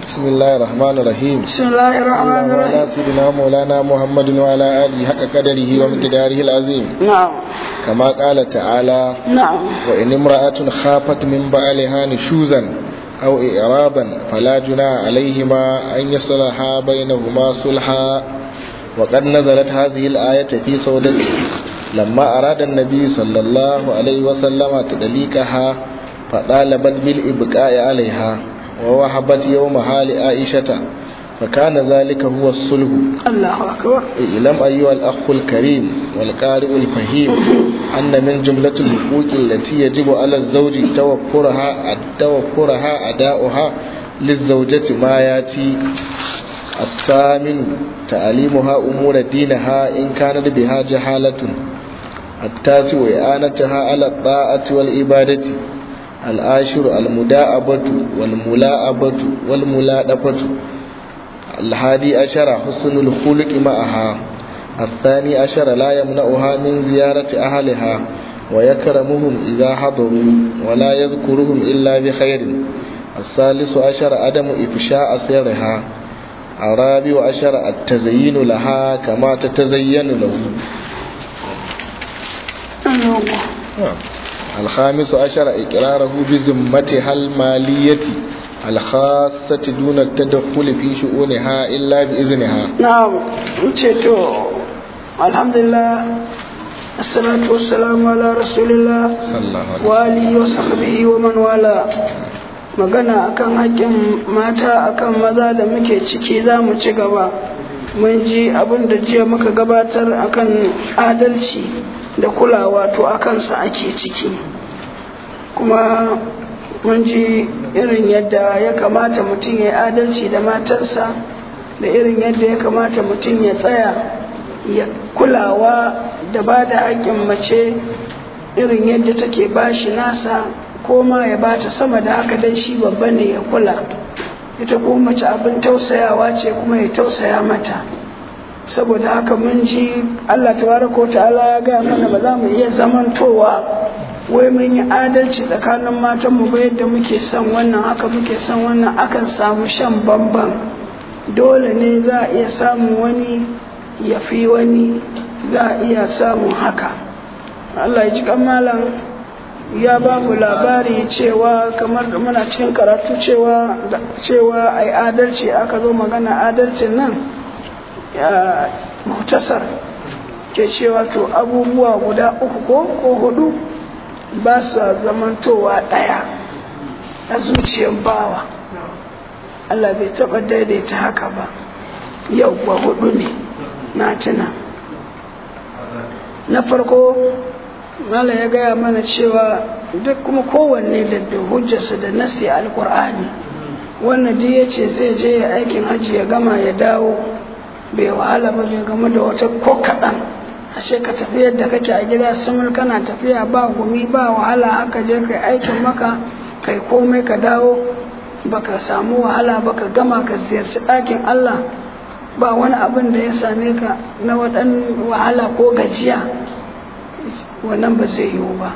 بسم الله الرحمن الرحيم بسم الله الرحمن اللهم على الرحيم سيدنا مولانا محمد وعلى آله حق قدره ومقداره العظيم نعم كما قال تعالى نعم وإن امرأة خافت من بعلها نشوزا أو إعراضا فلا جناح عليهما أن يصلحا بينهما صلحا وقد نزلت هذه الآية في سودته لما أراد النبي صلى الله عليه وسلم تدليكها فطالبت بالإبقاء عليها ووهبت يومها لعائشة فكان ذلك هو الصلح الله أكبر اعلم أيها الأخ الكريم والقارئ الفهيم أن من جملة الحقوق التي يجب على الزوج توفرها توفرها أداؤها للزوجة ما يأتي الثامن تعليمها أمور دينها إن كانت بها جهالة التاسع إعانتها على الطاعة والعبادة العاشر المداعبة والملاعبة والملاطفة الحادي عشر حسن الخلق معها الثاني عشر لا يمنعها من زيارة أهلها ويكرمهم إذا حضروا ولا يذكرهم إلا بخير الثالث عشر عدم إفشاء سرها الرابع عشر التزيين لها كما تتزين له الله الخامس عشر إقراره بذمتها المالية الخاصة دون التدخل في شؤونها إلا بإذنها نعم to alhamdulillah assalatu wassalamu ala rasulillah صلى الله عليه wa alihi wa sahbihi wa man wala magana akan haƙƙin mata akan maza da muke ciki za mu ci gaba mun ji abin da jiya muka gabatar akan adalci da kulawa to a kansa ake ciki kuma mun ji irin yadda ya kamata mutum ya yi adalci da matarsa da irin yadda ya kamata mutum ya tsaya ya kulawa da ba da haƙƙin mace irin yadda take bashi nasa ko ma ya bata sama da haka dan shi babba ne ya kula ita ko mace abin tausayawa ce kuma ya tausaya mata saboda haka mun ji Allah tabaraka ta'ala ya gaya mana ba za mu iya zamantowa wai mun yi adalci tsakanin matan mu ba yadda muke son wannan haka muke son wannan akan samu shan bamban dole ne za a iya samun wani ya fi wani za a iya samun haka Allah ya ji kan malam ya ba mu labari cewa kamar da muna cikin karatu cewa cewa ai adalci aka zo magana adalcin nan ya mutasar ke cewa to abubuwa guda uku ko ko hudu ba su zamantowa ɗaya a zuciyar bawa Allah bai taɓa daidaita haka ba yau ba hudu ne na tuna na farko mala ya gaya mana cewa duk kuma kowanne da hujjarsa da nasi alkur'ani wannan duk ya ce zai je ya aikin hajji ya gama ya dawo bai wahala ba bai gama da wata ko kaɗan a ce ka tafi yadda kake a gida sumul kana tafiya ba gumi ba wahala haka je kai aikin maka kai komai ka dawo baka samu wahala baka gama ka ziyarci ɗakin Allah ba wani abin da ya same ka na waɗan wahala ko gajiya wannan ba zai yiwu ba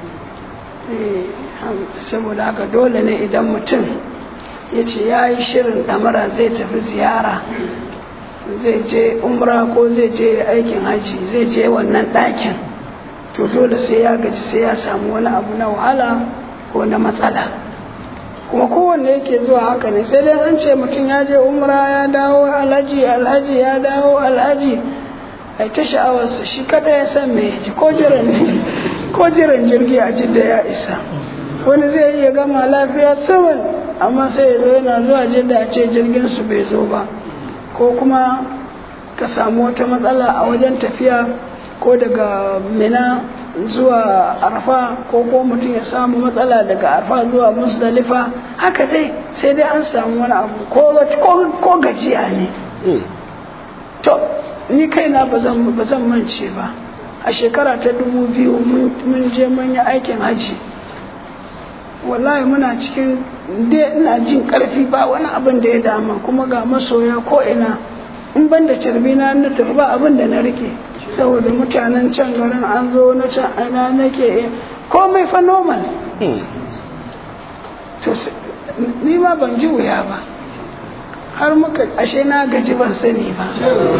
saboda haka dole ne idan mutum ya ce ya yi shirin ɗamara zai tafi ziyara zai je umra ko zai je aikin haji zai je wannan ɗakin to dole sai ya gaji sai ya samu wani abu na wahala ko na matsala kuma kowanne yake zuwa haka ne sai dai an ce mutum ya je umra ya dawo alhaji alhaji ya dawo alhaji ai ta sha'awarsa shi kada ya san me yaji ko jiran ko jiran jirgi a jidda ya isa wani zai iya gama lafiya saman amma sai ya zo yana zuwa jidda a ce jirgin su bai zo ba ko kuma ka samu wata matsala a wajen tafiya ko daga mina zuwa arfa ko ko mutum ya samu matsala daga arfa zuwa musdalifa haka dai sai dai an samu wani abu ko gajiya ne to ni kaina ba zan mance ba a shekara ta dubu biyu mun je mun yi aikin haji wallahi muna cikin dai ina jin karfi ba wani abin da ya dama kuma ga masoya ko ina in ban da carbi na na tafi ba abin da na rike saboda mutanen can garin an zo na can ana nake komai fa normal to ni ma ban ji wuya ba har muka ashe na gaji ban sani ba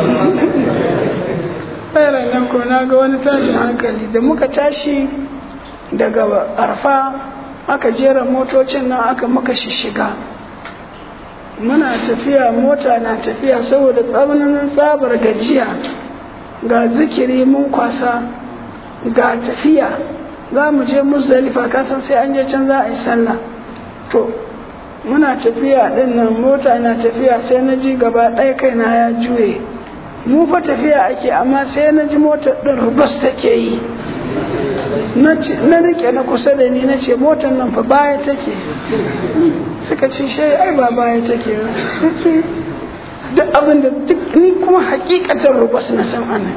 bayan nan ko na ga wani tashin hankali da muka tashi daga arfa aka jera motocin nan aka muka shishiga muna tafiya mota na tafiya saboda tsananin tsabar gajiya ga zikiri mun kwasa ga tafiya za mu je musdalifa kasan sai an je can za a yi sallah to muna tafiya din nan mota na tafiya sai na ji gaba ɗaya kaina ya juye mu fa tafiya ake amma sai na ji motar ɗin rubas take yi na rike na kusa da ni na ce motar nan fa baya take suka ce shai ai ba baya take duk abin da duk ni kuma hakikatar rubas na san ana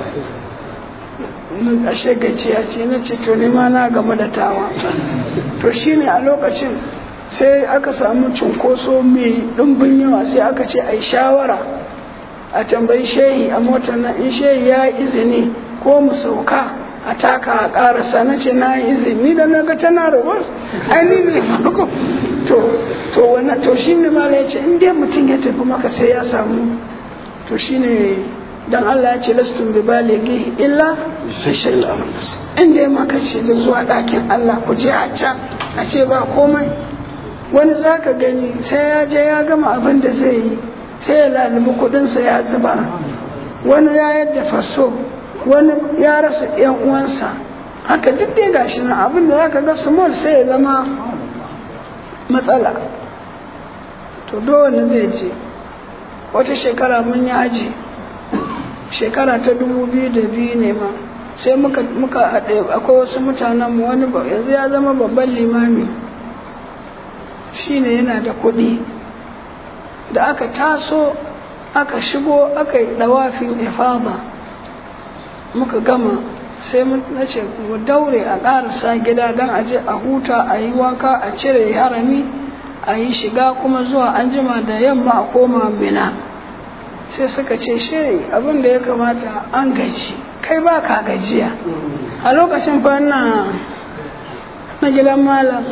ashe gajiya ce na ce to ni ma na game da tawa to shine a lokacin sai aka samu cunkoso mai ɗumbin yawa sai aka ce ai shawara a tambayi shehi a motar nan in shehi ya izini ko mu sauka a taka a ƙarasa na ce na izini da na ga tana rubus ai ni ne farko to to wannan to shine mala ya ce in dai mutum ya tafi maka sai ya samu to shine dan Allah ya ce lastun bi balighi illa bi shay'in in dai maka ce da zuwa ɗakin Allah ku je a can a ce ba komai wani zaka gani sai ya je ya gama abin da zai yi sai ya lalubi kudinsa ya zuba wani ya yadda faso wani ya rasa yan uwansa haka duk dai gashi nan abin da zaka ga small sai ya zama matsala to dole zai je wata shekara mun yi aji shekara ta dubu biyu da biyu ne ma sai muka muka haɗe akwai wasu mutanen mu wani yanzu ya zama babban limami shine yana da kuɗi da aka taso aka shigo aka yi ɗawafin ifada muka gama sai na ce mu daure a ƙarasa gida don a je a huta a yi wanka a cire harami a yi shiga kuma zuwa an jima da yamma a koma mina sai suka ce shi abin da ya kamata an gaji kai ba ka gajiya a lokacin fa na gidan malam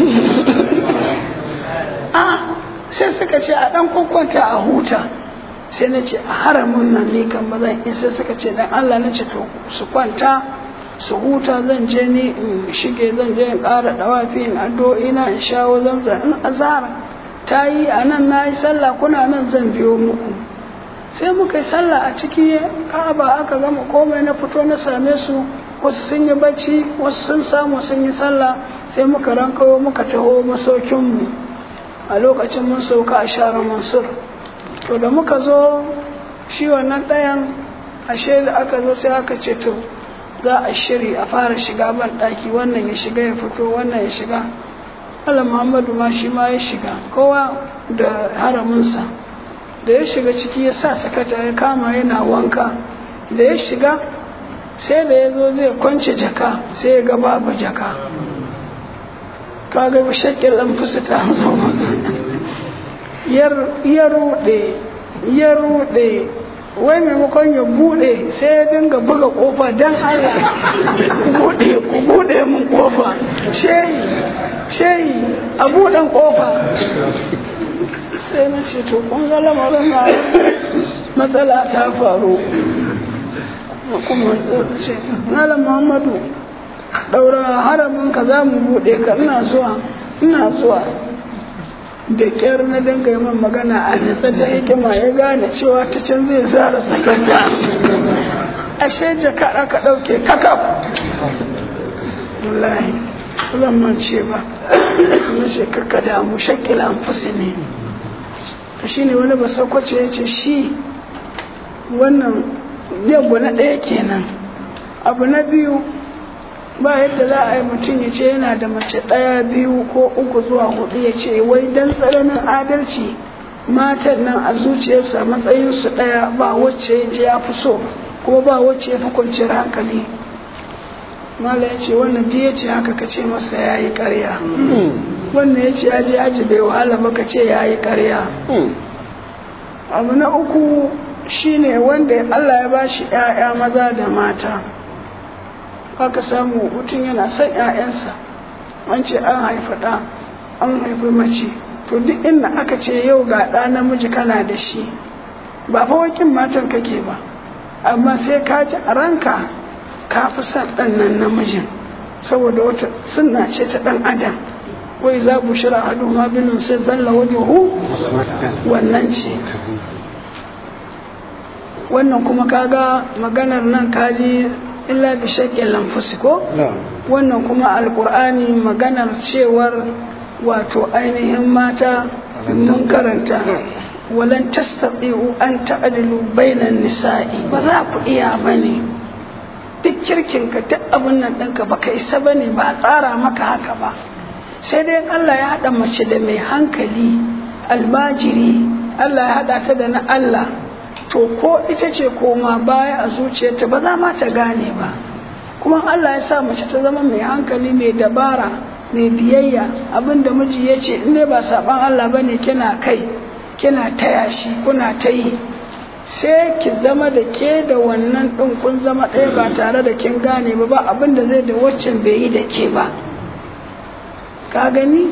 a sai suka ce a dan kwakwanta a huta sai na ce a haramun nan ne kan ba zan in sai suka ce dan Allah na ce to su kwanta su huta zan je ni in shige zan je in ƙara dawafi in addu'o'i na in shawo zanzan in azara ta yi a nan na yi sallah kuna nan zan biyo muku sai muka yi sallah a ciki ka'aba aka gama komai na fito na same su wasu sun yi bacci wasu sun samu sun yi sallah sai muka rankawo muka taho masaukinmu a lokacin mun sauka a share mansur to da muka zo shi wannan ɗayan ashe da aka zo sai aka ce to za a shiri a fara shiga ban ɗaki wannan ya shiga ya fito wannan ya shiga Allah Muhammadu ma shi ma ya shiga kowa da haraminsa da ya shiga ciki ya sa sakata ya kama yana wanka da ya shiga sai da ya zo zai kwance jaka sai ya ga babu jaka kaga shakil an fusa ta zo ya rude ya rude wai maimakon ya bude sai ya dinga buga kofa don Allah bude ku bude mun kofa shehi shehi a buɗen kofa sai na ce to kun ga lamarin na matsala ta faru kuma ce malam muhammadu daura haramin ka za mu buɗe ka ina zuwa ina zuwa da ƙyar na dinga yi magana a nitsa ta hikima ya gane cewa ta can zai zara sakanta ashe jaka aka ɗauke kakaf wallahi zan mance ba na ce kaka damu shakila fusi ne shi ne wani basakwace ya ce shi wannan yabba na ɗaya kenan abu na biyu ba yadda za a yi mutum ya ce yana da mace ɗaya biyu ko uku zuwa hudu ya ce wai don tsananin adalci matan nan a zuciyarsa matsayinsu ɗaya ba wacce ya ce ya fi so kuma ba wacce ya fi kwanciyar hankali mala ya ce wannan duk ya ce haka ka ce masa ya yi ƙarya wannan ya ce ya je aji bai wahala ba ka ce ya yi ƙarya abu na uku shine wanda Allah ya ba shi 'ya'ya maza da mata aka samu mutum yana son 'ya'yansa an ce an haifi ɗa an haifi mace to duk inda aka ce yau ga ɗa namiji kana da shi ba fa wakin matan kake ba amma sai ka ji a ranka ka fi son ɗan nan namijin saboda wata sunna ce ta ɗan adam wai za ku shira hadu ma binin sai zalla wajahu wannan ce wannan kuma kaga maganar nan kaji illa bi shaƙin lamfusi ko wannan kuma alkur'ani maganar cewar wato ainihin mata mun karanta walan tastati'u an ta'dilu bainan nisa'i ba za ku iya bane duk kirkin ka duk abin nan ɗinka ba ka isa bane ba a tsara maka haka ba sai dai Allah ya haɗa mace da mai hankali almajiri Allah ya haɗa ta da na Allah to ko ita ce koma baya a zuciyarta ba za ma ta gane ba kuma Allah ya sa mace ta zama mai hankali mai dabara mai biyayya abinda miji ya ce in dai ba saban Allah bane kina kai kina taya shi kuna ta yi sai ki zama da ke da wannan ɗin kun zama ɗaya ba tare da kin gane ba ba abinda zai da waccan bai yi da ke ba ka gani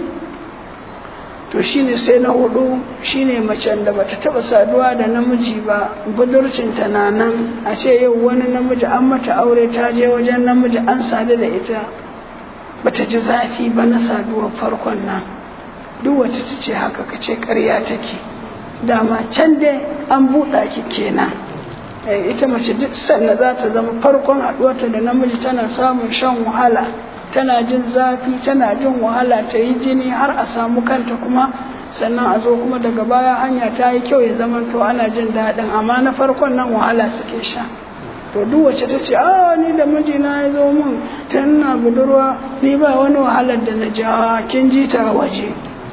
to shine sai na hudu shine macen da bata taba saduwa da namiji ba budurcinta na nan a ce yau wani namiji an mata aure ta je wajen namiji an sadu da ita bata ji zafi ba na saduwar farkon nan duk wata ta ce haka ka ce karya take dama can dai an buɗa ki kenan ita mace duk sannan za ta zama farkon haɗuwarta da namiji tana samun shan wahala tana jin zafi tana jin wahala ta yi jini har a samu kanta kuma sannan a zo kuma daga baya hanya ta yi kyau ya zama to ana jin daɗin amma na farkon nan wahala suke sha to duk wacce ta ce a ni da mijina ya zo mun tun na budurwa ni ba wani wahalar da na ja kin ji ta waje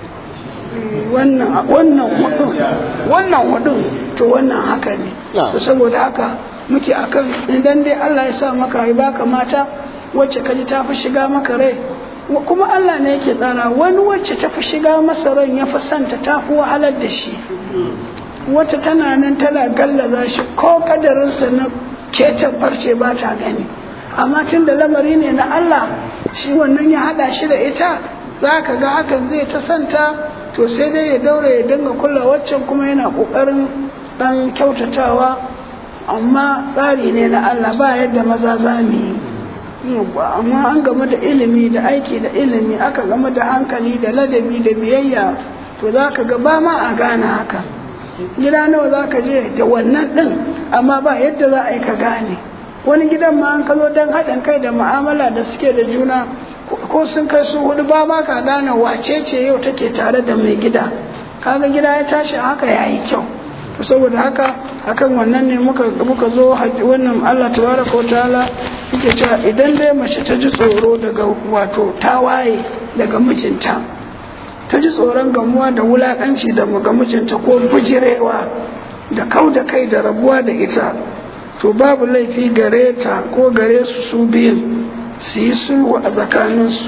wannan wannan hudun wannan hudun to wannan haka ne to saboda haka muke akan idan dai Allah ya sa maka ya baka mata wacce ka ji ta fi shiga maka rai kuma Allah ne yake tsara wani wacce ta fi shiga masa ran ya fi santa ta fi wahalar da shi wata tana nan tana gallaza shi ko kadarinsa na ketan farce ba ta gani amma tun da lamari ne na Allah shi wannan ya hada shi da ita za ka ga hakan zai ta santa to sai dai ya daure ya dinga kula waccan kuma yana kokarin dan kyautatawa amma tsari ne na Allah ba yadda maza za mu yi amma an game da ilimi da aiki da ilimi aka game da hankali da ladabi da biyayya to za ka ga ba ma a gane haka gida nawa za ka je da wannan ɗin amma ba yadda za a yi ka gane wani gidan ma an ka zo don haɗin kai da mu'amala da suke da juna ko sun kai su hudu ba ma ka gane wace ce yau take tare da mai gida kaga gida ya tashi haka ya yi kyau saboda haka akan wannan ne muka muka zo wannan Allah tabaraka wataala yake cewa idan dai mace ta ji tsoro daga wato tawaye daga mijinta ta ji tsoron gamuwa da wulakanci da ga mijinta ko bujirewa da kau da kai da rabuwa da ita to babu laifi gare ta ko gare su su biyun su yi sulhu a tsakaninsu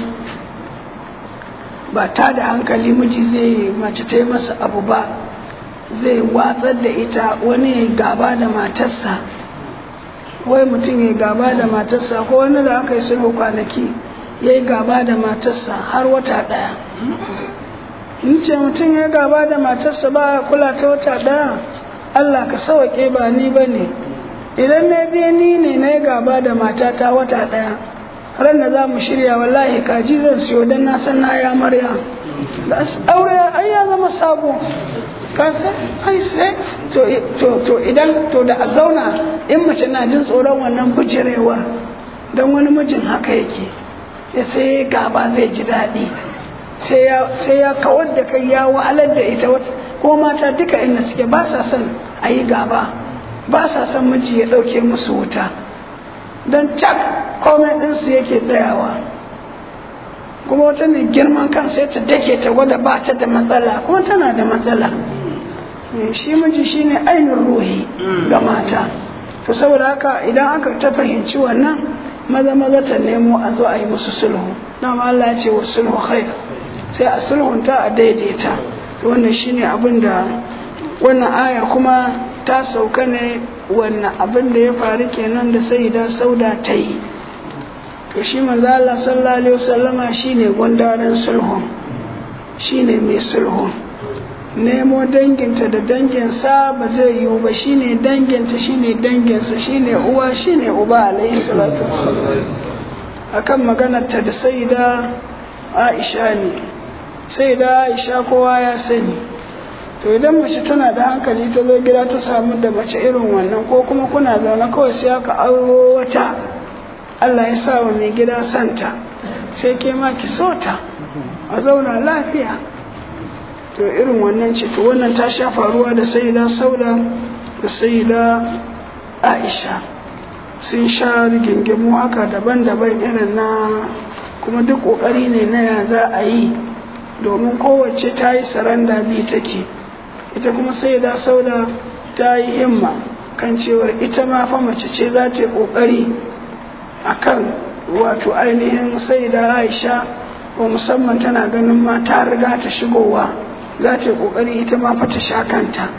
ba ta da hankali miji zai mace ta yi masa abu ba zai watsar da ita wani ya gaba da matarsa wai mutum ya gaba da matarsa ko wani da aka yi sulhu kwanaki ya yi gaba da matarsa har wata ɗaya in ce mutum ya gaba da matarsa ba kula ta wata ɗaya allah ka sawaƙe ba ni ba ne idan na biya ni ne na yi gaba da matata wata ɗaya ran da za mu shirya wallahi kaji zan siyo don na san na ya marya aure ai ya zama sabo kasa ai sai to to idan to da a zauna in mace na jin tsoron wannan bujirewar don wani mijin haka yake ya sai gaba zai ji daɗi sai ya kawar da kai ya wahalar da ita ko mata duka inda suke ba sa son a yi gaba ba sa son miji ya ɗauke musu wuta don cak komai ɗinsu yake tsayawa kuma wata ne girman kan sai ta dake ta gwada ba ta da matsala kuma tana da matsala shi miji shine ainihin ruhi ga mata to saboda haka idan aka ta fahimci wannan maza maza ta nemo a zo a yi musu sulhu na Allah ya ce wa sulhu khair sai a sulhunta a daidaita wannan shine abin da wannan ayar kuma ta sauka ne wannan abin da ya faru kenan da sayyida sauda ta yi to shi manzo Allah sallallahu alaihi wasallama shine gundaren sulhu shine mai sulhu nemo danginta da danginsa ba zai yiwu ba shine danginta shine danginsa shine uwa shine uba alaihi salatu akan maganarta da sai da aisha ne sai da aisha kowa ya sani to idan mace tana da hankali ta zo gida ta samu da mace irin wannan ko kuma kuna zaune kawai sai aka auro wata Allah ya sa wa mai gida santa sai ke ma ki so ta a zauna lafiya to irin wannan ce to wannan ta sha faruwa da sayyida sauda da sayyida aisha sun sha rigingimu haka daban-daban irin na kuma duk kokari ne na ya za a yi domin kowace ta yi saranda biyu take ita kuma sayyida sauda ta yi himma kan cewar ita ma fa mace ce za ta yi kokari akan wato ainihin sayyida aisha ko musamman tana ganin ma ta riga ta shigowa za ta yi ƙoƙari ita ma fata sha kanta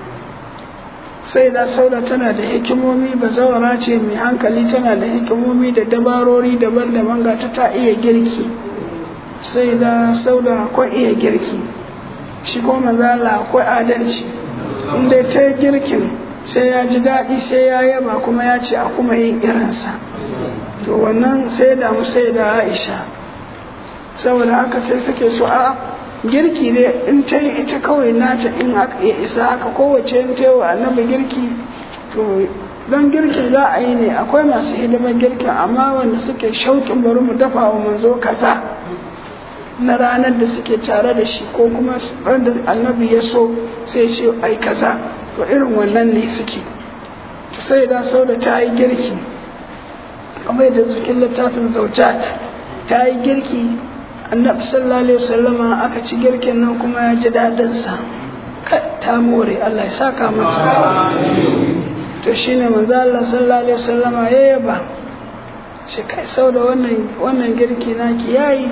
sai da sauda tana da hikimomi ba zawara ce mai hankali tana da hikimomi da dabarori daban-daban ga ta ta iya girki sai da sauda akwai iya girki shi ko manzala akwai adalci inda ta yi girkin sai ya ji daɗi sai ya yaba kuma ya ce a kuma yin irinsa to wannan sai da mu sai da aisha saboda haka sai take so a girki ne in ta yi ita kawai nata in ya isa haka kowace in ta yi wa annabi girki to don girkin za a yi ne akwai masu hidimar girkin amma wanda suke shauƙin bari mu dafa wa manzo kaza na ranar da suke tare da shi ko kuma ran da annabi ya so sai ce ai kaza to irin wannan ne suke to sai da sau da ta yi girki kamar yadda cikin littafin zaujat ta yi girki annabi sallallahu alaihi wasallama aka ci girkin nan kuma ya ji daɗin sa ta more Allah ya saka mata to shine manzo Allah sallallahu alaihi wasallama ya yaba shi kai sau da wannan wannan girki naki yayi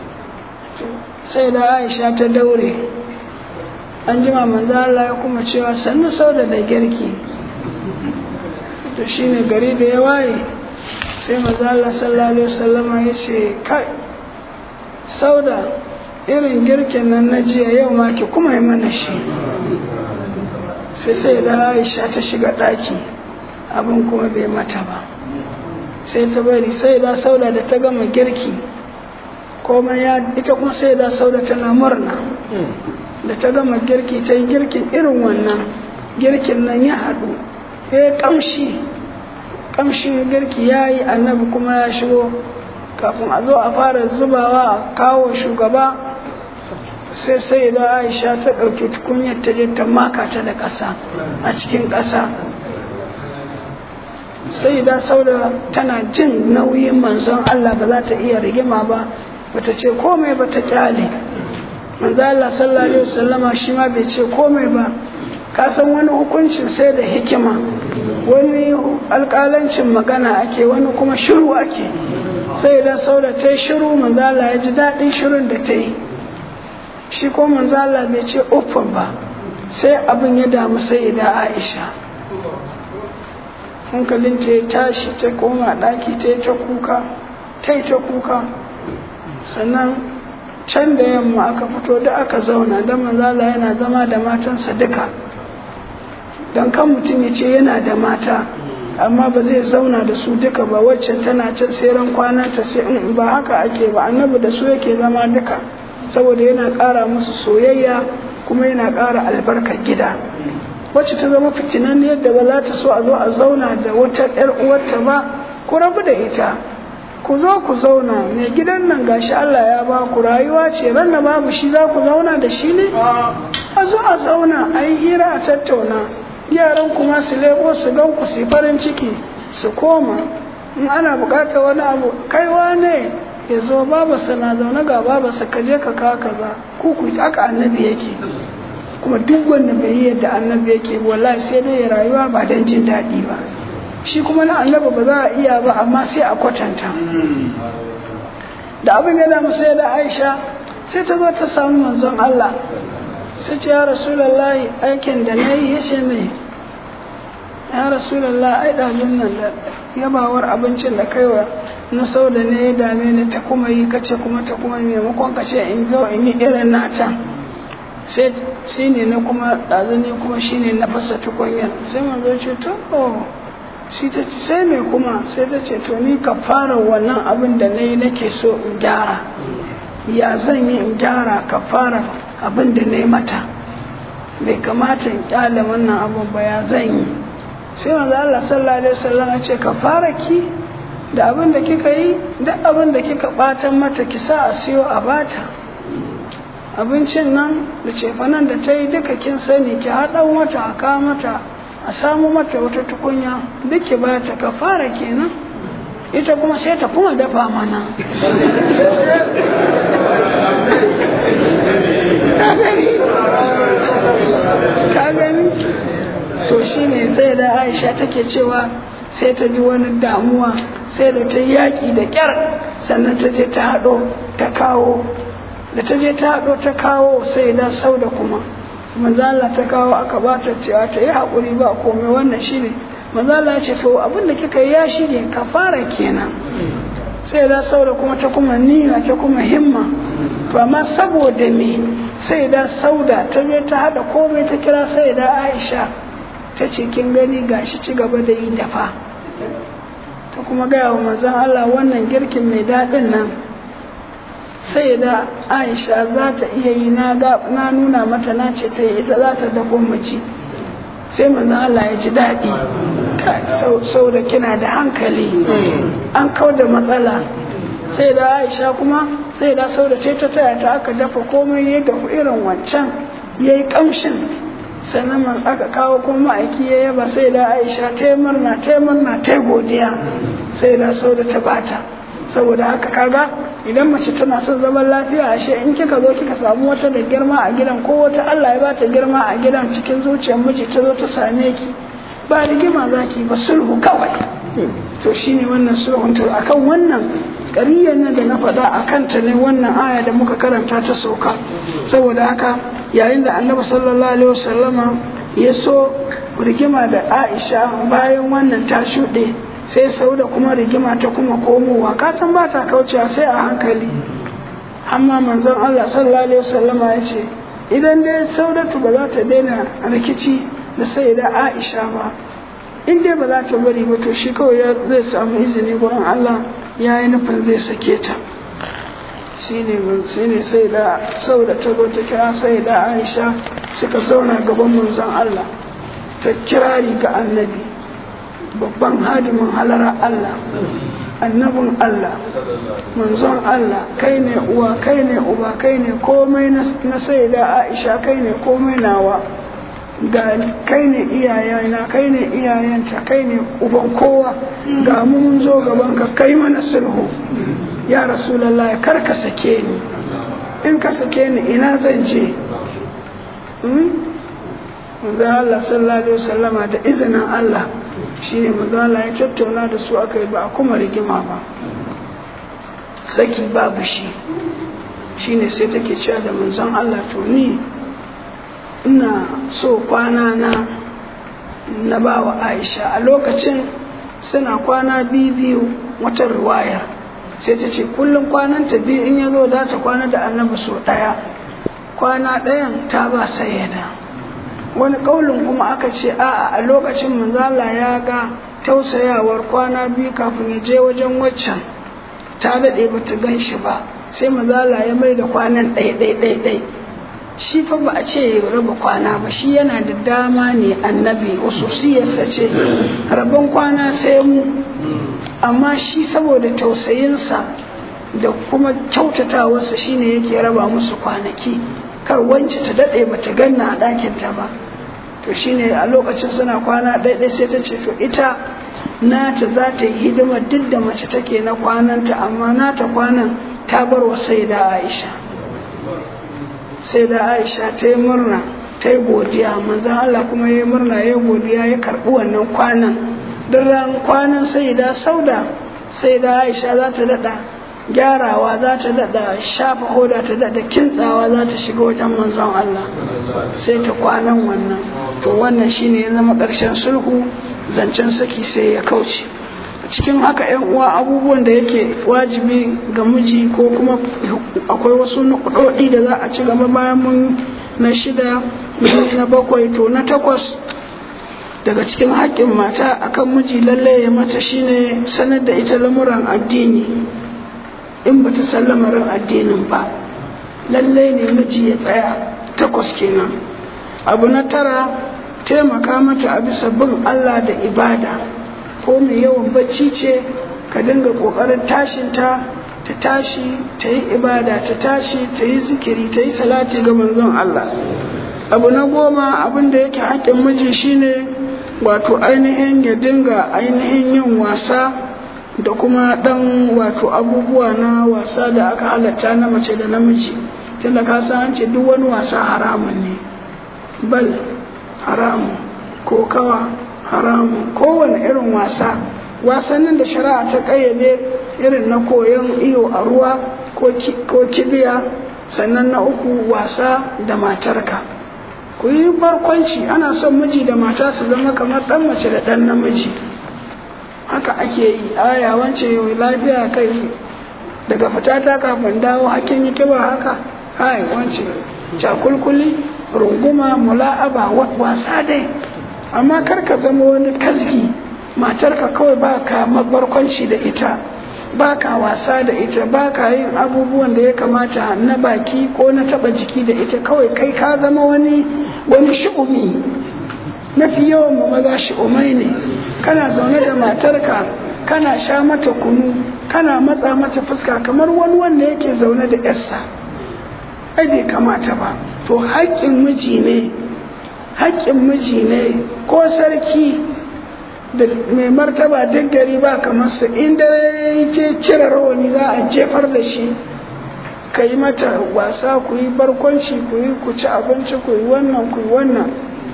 sai da Aisha ta daure an jima manzo Allah ya kuma cewa sannu sau da da girki to shine gari da ya waye sai manzo Allah sallallahu alaihi wasallama ya ce kai sauda irin girkin nan na jiya yau ma ki kuma yi mana shi sai sai da aisha ta shiga ɗaki abin kuma bai mata ba sai ta bari sai da sauda da ta gama girki komai ya ita kuma sai da sauda tana murna da ta gama girki ta yi girkin irin wannan girkin nan ya haɗu ya kamshi kamshin girki ya yi annabi kuma ya shigo kafin a zo a fara zubawa a kawo shugaba sai sai da aisha ta ɗauki tukunyar ta je ta maka ta da ƙasa a cikin ƙasa sai da sauda tana jin nauyin manzon Allah ba za ta iya rigima ba bata ce komai ba ta kyale manzo Allah sallallahu alaihi wasallama shi ma bai ce komai ba ka san wani hukuncin sai da hikima wani alƙalancin magana ake wani kuma shiru ake sai da sauda ta yi shiru manzala ya ji daɗin shirun da ta yi shi ko manzala bai ce uffan ba sai abin ya damu sai da aisha hankalinta ya tashi ta koma ɗaki ta yi ta kuka ta yi ta kuka sannan can da yamma aka fito da aka zauna don manzala yana zama da matansa duka don kan mutum ya ce yana da mata amma ba zai zauna da su duka ba wacce tana can sai ran kwananta sai in ba haka ake ba annabi da su yake zama duka saboda yana ƙara musu soyayya kuma yana ƙara albarkar gida wacce ta zama fitinan yadda ba za ta so a zo a zauna da wata ƴar uwarta ba ku rabu da ita ku zo ku zauna mai gidan nan gashi Allah ya ba ku rayuwa ce ran da babu shi za ku zauna da shi ne a zo a zauna a yi hira a tattauna yaran kuma su lebo su gan ku su farin ciki su koma in ana bukatar wani abu kaiwa ne ya zo babarsa na zaune ga babarsa ka je ka kawo kaza ku ku aka annabi yake kuma duk wanda bai yi yadda annabi yake wallahi sai dai ya rayuwa ba don jin daɗi ba shi kuma na annabi ba za a iya ba amma sai a kwatanta da abin ya damu sai da aisha sai ta zo ta samu manzon Allah sai ce ya rasulallahi aikin da na yi ya ce mai ya rasulallah ai ɗalin nan da yabawar abincin da kaiwa na sau da ne ya dame ni ta kuma yi kace kuma ta kuma maimakon kace in zo in yi irin nata sai shi ne na kuma ɗazini kuma shi ne na fasa tukunyar sai manzo ce to shi ta ce sai mai kuma sai ta ce to ni ka fara wannan abin da na yi nake so in gyara ya zan yi in gyara ka fara abin da na yi mata bai kamata in kyale wannan abin ba ya zan yi sai manzo Allah sallallahu alaihi wasallam ya ce ka fara ki da abin da kika yi duk abin da kika batan mata ki sa a siyo a bata abincin nan da cefanen da ta yi duka kin sani ki haɗan wata a kawo mata a samu mata wata tukunya duk ki bata ka fara kenan ita kuma sai ta kuma dafa mana ka gani ka gani to shine zai da aisha take cewa sai ta ji wani damuwa sai da ta yaƙi da ƙyar sannan ta je ta haɗo ta kawo da ta je ta haɗo ta kawo sai da sau da kuma manzala ta kawo aka ba ta cewa ta yi haƙuri ba komai wannan shine manzala ya ce to abin da kika yi ya shige ka fara kenan sai da sau da kuma ta kuma nina ta kuma himma to amma saboda me sai da sauda ta je ta haɗa komai ta kira sai da aisha ta ce kin gani gashi ci gaba da yi dafa ta kuma gaya wa manzon Allah wannan girkin mai daɗin nan sai da aisha za ta iya yi na nuna mata na ce ta yi ita za ta dafo mace sai manzon Allah ya ji daɗi sau da kina da hankali an kau da matsala sai da aisha kuma sai da sau da ta taya ta aka dafa komai ya dafu irin wancan ya yi ƙamshin sannan aka kawo kuma ma'aiki ya yaba sai da aisha ta yi murna ta yi murna ta yi godiya sai da sau da ta bata saboda haka kaga idan mace tana son zaman lafiya ashe in kika zo kika samu wata da girma a gidan ko wata Allah ya bata girma a gidan cikin zuciyar miji ta zo ta same ki ba rigima zaki ba sulhu kawai to shine wannan sulhun to akan wannan ƙariyar nan da na faɗa a kanta ne wannan aya da muka karanta ta sauka saboda haka yayin da annabi sallallahu alaihi wasallama ya so rigima da aisha bayan wannan ta shuɗe sai sau da kuma rigima ta kuma komowa ka san ba ta kaucewa sai a hankali amma manzon Allah sallallahu alaihi wasallama ya ce idan dai saudatu ba za ta daina rikici da sai da aisha ba in dai ba za ta bari ba to shi kawai zai samu izini gurin Allah ya yi nufin zai sake ta shi ne sai da sau da ta ta kira sai da aisha suka zauna gaban manzon Allah ta kirari ga annabi babban hadimin halara Allah annabin Allah manzon Allah kai ne uwa kai ne uba kai ne komai na sai da aisha kai ne komai nawa ga kai ne iyayena kai ne iyayenta kai ne uban kowa ga mu mun zo gaban ka kai mana sulhu ya rasulallah kar ka sake ni in ka sake ni ina zan je da Allah sallallahu alaihi wasallama da izinin Allah shine manzo Allah ya tattauna da su aka yi ba a kuma rigima ba saki babu shi shine sai take cewa da manzon Allah to ni ina so kwana na na ba wa aisha a lokacin suna kwana biyu biyu wata ruwayar sai ta ce kullum kwanan ta biyu in ya zo da ta kwana da annabi so ɗaya kwana ɗayan ta ba sayyada wani ƙaulin kuma aka ce a'a a lokacin manzala ya ga tausayawar kwana biyu kafin ya je wajen waccan ta daɗe ba ta gan shi ba sai manzala ya mai da kwanan ɗai ɗai ɗai ɗai shi fa ba a ce ya raba kwana ba shi yana da dama ne annabi siyarsa ce rabon kwana sai mu amma shi saboda tausayinsa da kuma kyautatawarsa shine yake raba musu kwanaki kar wance ta daɗe ba ta ganna a ɗakinta ba to shine a lokacin suna kwana ɗaiɗai sai ta ce to ita nata za ta yi hidimar duk da mace take na kwananta amma nata kwanan ta bar wa sai da aisha sai da aisha ta yi murna ta yi godiya manzan Allah kuma ya yi murna ya yi godiya ya karɓi wannan kwanan duk ran kwanan sai da sauda sai da aisha za ta daɗa gyarawa za ta daɗa shafa hoda ta daɗa kintsawa za ta shiga wajen manzon Allah sai ta kwanan wannan to wannan shine ya zama ƙarshen sulhu zancen saki sai ya kauce cikin haka yan uwa abubuwan da yake wajibi ga miji ko kuma akwai wasu nukudodi da za a ci gaba bayan mun na shida na bakwai to na takwas daga cikin haƙƙin mata akan miji lalle ya mata shine sanar da ita lamuran addini in bata san lamarin addinin ba lalle ne miji ya tsaya takwas kenan abu na tara taimaka mata a bisa bin Allah da ibada ko mai yawan bacci ce ka dinga ƙoƙarin tashinta ta tashi ta yi ibada ta tashi ta yi zikiri ta yi salati ga manzon Allah abu na goma abin da yake haƙƙin miji shine wato ainihin ya dinga ainihin yin wasa da kuma ɗan wato abubuwa na wasa da aka halatta na mace da namiji tunda ka san ce duk wani wasa haramun ne bal haramun kokawa haramun kowane irin wasa wasannin da shari'a ta ƙayyade irin na koyon iyo a ruwa ko kibiya sannan na uku wasa da matarka ku yi barkwanci ana son miji da mata su zama kamar ɗan mace da ɗan namiji haka ake yi aya wance lafiya kai daga fita ta kafin dawo hakin yi kiba haka hai wance cakulkuli runguma mula'aba wasa dai amma kar ka zama wani kasgi matarka kawai ba ka barkwanci da ita ba ka wasa da ita ba ka yin abubuwan da ya kamata na baki ko na taba jiki da ita kawai kai ka zama wani wani shi'umi mafi yawan mu maza shi'umai ne kana zaune da matarka kana sha mata kunu kana matsa mata fuska kamar wani wanda yake zaune da yarsa ai bai kamata ba to haƙƙin miji ne haƙƙin miji ne ko sarki da mai martaba duk gari ba kamar su inda ya je cire rawani za a jefar da shi ka yi mata wasa ku yi barkwanci ku yi ku ci abinci ku yi wannan ku yi wannan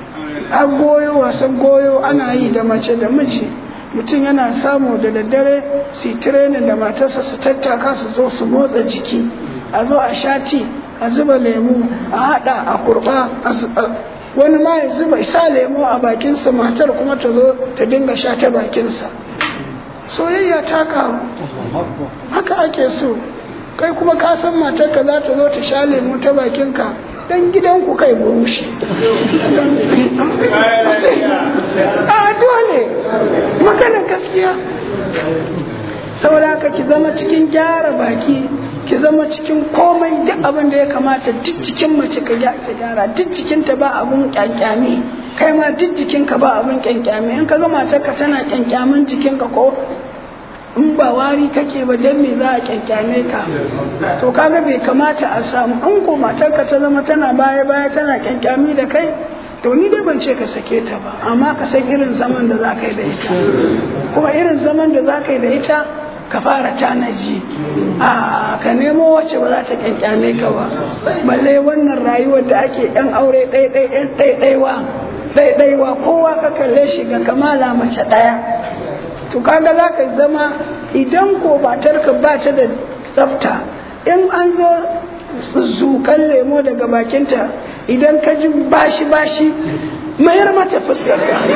a goyo wasan goyo ana yi da mace da miji mutum yana samu da daddare su yi tirenin da matarsa su tattaka su zo su motsa jiki a zo a shati a zuba lemu a hada a kurba wani ma ya zuba isa lemu a bakinsa matar kuma ta zo ta dinga sha ta bakinsa soyayya ta karu haka ake so kai kuma ka san matarka za ta zo ta sha lemu ta bakinka dan gidanku kai burushi a dole magana gaskiya saboda haka ki zama cikin gyara baki ki zama cikin komai duk abin da ya kamata duk cikin mace ka gyara duk jikinta ba abun kyankyami kai ma duk jikinka ba abun kyankyami in ka ga matarka tana kyankyamin jikinka ko in ba wari kake ba dan me za a kyankyame ka to kaga bai kamata a samu in ko matarka ta zama tana baya baya tana kyankyami da kai to ni dai ban ce ka sake ta ba amma ka san irin zaman da za ka yi da ita kuma irin zaman da za ka yi da ita ka fara tanaji a ka nemo wacce ba za ta kyankyame ka ba balle wannan rayuwar da ake yan aure ɗaiɗai yan ɗaiɗaiwa ɗaiɗaiwa kowa ka kalle shi ga kamala mace ɗaya to kaga za ka zama idan ko matarka ba ta da tsafta in an zo zukan lemo daga bakinta idan ka ji bashi bashi mayar mata fuskar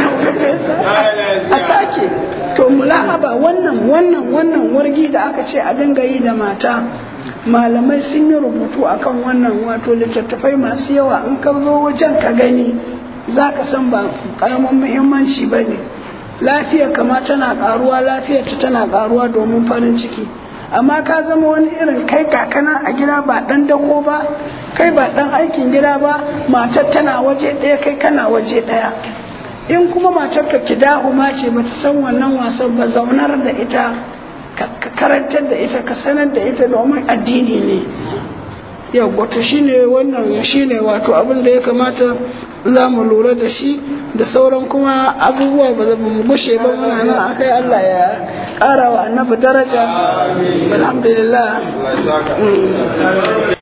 a sake to mula'aba wannan wannan wannan wargi da aka ce a dinga yi da mata malamai sun yi rubutu akan wannan wato littattafai masu yawa in ka zo wajen ka gani za ka san ba karamin muhimmanci ba ne lafiya kama tana karuwa lafiyar ta tana karuwa domin farin ciki amma ka zama wani irin kai kakana a gida ba dan dako ba kai ba dan aikin gida ba matar tana waje ɗaya kai kana waje ɗaya in kuma matarka kidahu ma ce bata san wannan wasan ba zaunar da ita ka karantar da ita ka sanar da ita domin addini ne yau wato shine wannan shine wato abin da ya kamata za mu lura da shi da sauran kuma abubuwa ba za mu gushe ba muna nan akai Allah ya ƙara wa annabi daraja alhamdulillah